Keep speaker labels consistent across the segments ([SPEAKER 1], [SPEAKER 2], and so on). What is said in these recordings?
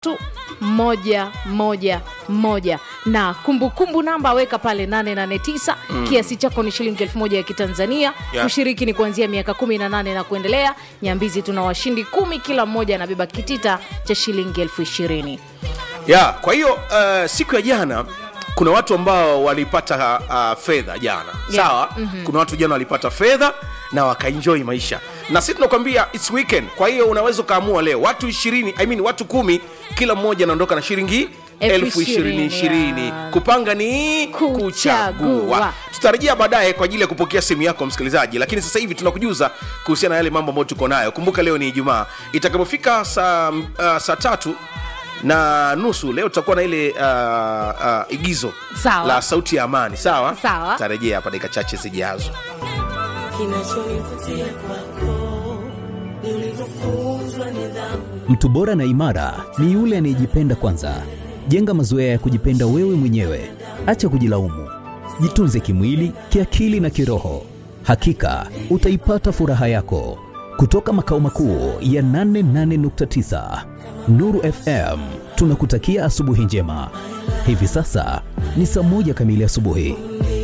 [SPEAKER 1] tu moja moja moja na kumbukumbu kumbu namba weka pale 889 mm. kiasi chako ni shilingi elfu moja ya kitanzania
[SPEAKER 2] Yeah.
[SPEAKER 1] ushiriki ni kuanzia miaka 18 na kuendelea nyambizi tuna washindi kumi kila mmoja anabeba kitita cha shilingi elfu ishirini
[SPEAKER 2] ya kwa hiyo uh, siku ya jana kuna watu ambao walipata uh, fedha jana
[SPEAKER 1] Yeah.
[SPEAKER 2] sawa mm-hmm. kuna watu jana walipata fedha na wakaenjoy maisha na sisi tunakwambia its weekend kwa hiyo unaweza ukaamua leo watu ishirini I mean, watu kumi kila mmoja anaondoka na shilingi
[SPEAKER 1] Elfu
[SPEAKER 2] elfu ishirini
[SPEAKER 1] ishirini,
[SPEAKER 2] ishirini
[SPEAKER 1] yeah.
[SPEAKER 2] kupanga ni
[SPEAKER 1] Kuchagua.
[SPEAKER 2] kuchagua tutarejea baadaye kwa ajili ya kupokea simu yako msikilizaji lakini sasa hivi tunakujuza kuhusiana na yale mambo ambayo tuko nayo kumbuka leo ni ijumaa itakapofika saa, uh, saa tatu na nusu leo tutakuwa na ile uh, uh, igizo
[SPEAKER 1] Sawa.
[SPEAKER 2] la sauti ya amani sawa
[SPEAKER 1] Sawa.
[SPEAKER 2] tarejea hapa dakika chache zijazo
[SPEAKER 3] kinachonivutia kwako ni ulivyofunzwa nidhamu
[SPEAKER 4] Mtu bora na imara ni yule anayejipenda kwanza. Jenga mazoea ya kujipenda wewe mwenyewe, acha kujilaumu. Jitunze kimwili, kiakili na kiroho. Hakika utaipata furaha yako. Kutoka makao makuu ya 88.9 Nuru FM, tunakutakia asubuhi njema. Hivi sasa ni saa moja kamili asubuhi.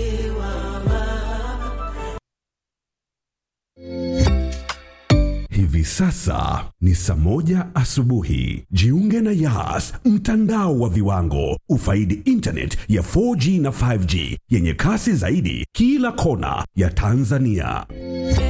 [SPEAKER 5] Hivi sasa ni saa moja asubuhi. Jiunge na Yas, mtandao wa viwango. Ufaidi internet ya 4G na 5G yenye kasi zaidi kila kona ya Tanzania.